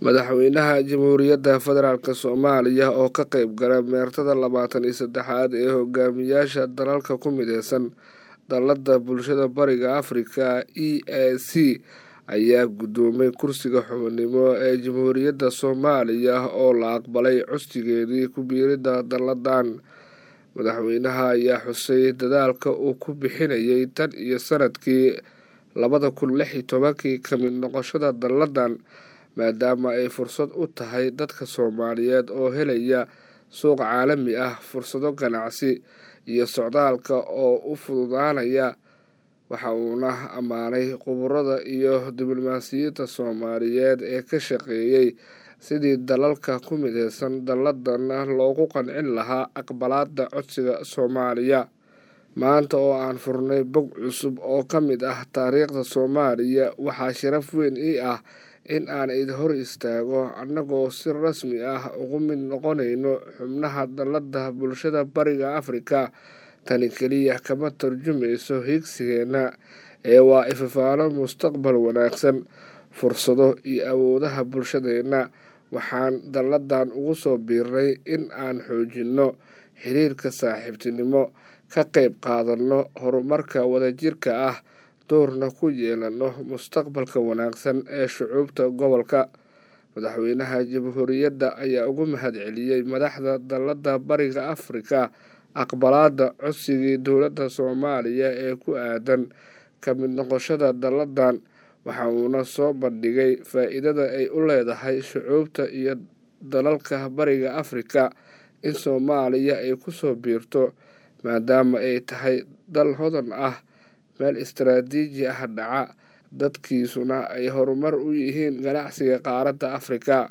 madaxweynaha jamhuuriyadda federaalk soomaaliya oo ka qeyb gala meertada labaatan iyo saddexaad ee hogaamiyaasha dalalka ku mideysan dalladda bulshada bariga afrika e a c ayaa guddoomay kursiga xubinimo ee jamhuuriyadda soomaaliya oo la aqbalay codsigeedii ku biiridda dalladan madaxweynaha ayaa xusay dadaalka uu ku bixinayay tan iyo sanadkii labada kun lix iyo tobankii ka mid noqoshada dalladan maadaama ay fursad u tahay dadka soomaaliyeed oo helaya suuq caalami ah fursado ganacsi iyo socdaalka oo u fududaanaya waxa uuna ammaanay khuburada iyo diblomaasiyiinta soomaaliyeed ee ka shaqeeyey sidii dalalka ku mideysan dalladan loogu qancin lahaa aqbalaadda codsiga soomaaliya maanta oo aan furnay bog cusub oo ka mid ah taariikhda soomaaliya waxaa sharaf weyn ii ah in aan id hor istaago annagoo si rasmi ah ugu mid noqonayno xubnaha dalladda bulshada bariga afrika tani keliya kama tarjumayso higsigeenna ee waa ifafaalo mustaqbal wanaagsan fursado iyo awoodaha bulshadeenna waxaan dalladan ugu soo biirnay in aan xoojinno xiriirka saaxiibtinimo ka qeyb qaadanno horumarka wadajirka ah doorna ku yeelano mustaqbalka wanaagsan ee shucuubta gobolka madaxweynaha jamhuuriyadda ayaa ugu mahadceliyey madaxda dalladda bariga afrika aqbalaadda codsigii dowladda soomaaliya ee ku aadan ka mid noqoshada dalladan waxa uuna soo bandhigay faa-iidada ay u leedahay shucuubta iyo dalalka bariga afrika in soomaaliya ay kusoo biirto maadaama ay tahay dal hodan ah meel istaraatiiji ah dhaca dadkiisuna ay horumar u yihiin ganacsiga qaaradda afrika